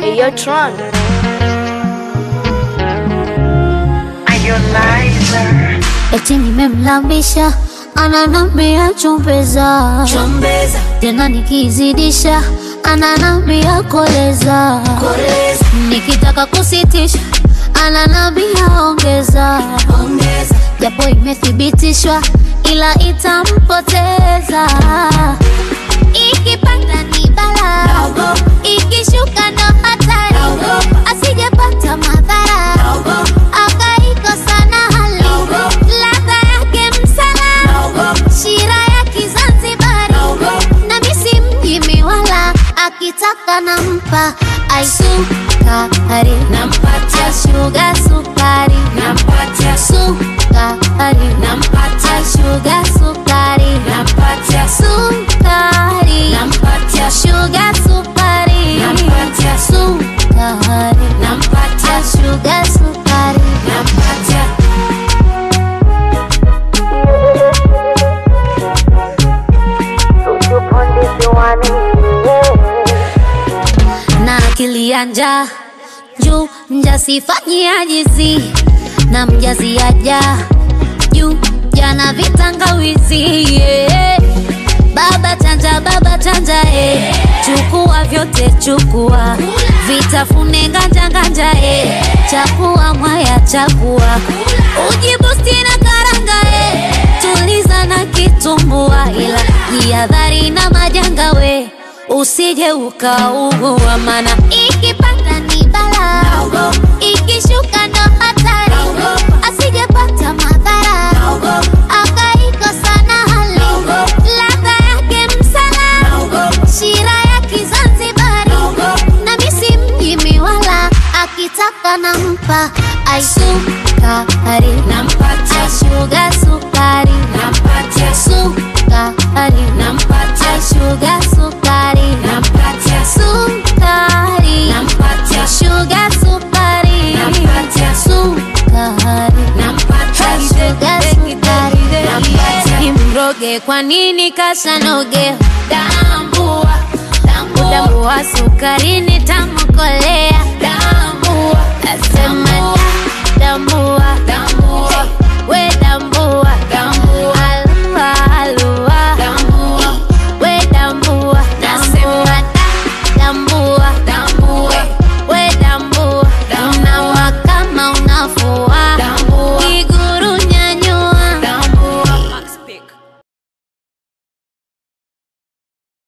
Hey, yo, Tron. Eti nimemlambisha ananambia chumbeza, Chombeza, tena nikizidisha ananambia koleza, koleza, nikitaka kusitisha ananambia ongeza, ongeza, japo imethibitishwa ila itampoteza. Ikipanda ni bala, Naogopa. ikishuka ndo hatari, Naogopa. asijepata madhara naogopa, akaikosa na hali Naogopa. ladha yake msala naogopa, shira ya Kizanzibari Naogopa. na misi mjimi wala akitaka nampa aisukari nampatia, shuga sukari nampatia, sukari nampatia, shuga sukari nampatia, sukari nampatia, shuga sukari Nampatia. sukari nampatia, shuga sukari nampatia. na akili ya njaa juu mjasifanyi ajizi na mjazi aja juu jana vitangawizi yeah. baba chanja baba chanja eh. chukua vyote chukua vitafune nganja nganja eh. chakua mwaya chakua ujibusti na karanga eh. tuliza na kitumbua ila jihadhari na majanga we usije ukaugua mana ikipanda ni bala Naogopa. ikishuka ndo hatari Naogopa. asijepata madhara Naogopa. akaikosa na hali Naogopa. ladha yake msala Naogopa. shira ya Kizanzibari Naogopa. na misi mjimi wala akitaka nampa aisukari Nampatia, shuga sukari nampatia, sukari nampatia, shuga sukari nampatia, sukari nampatia, shuga sukari Nampatia. sukari nampatia, shuga sukari Nampatia. imroge kwa nini kasanoge tambua, tambua, udambua sukarini tamkolea tambua, nasema da- damu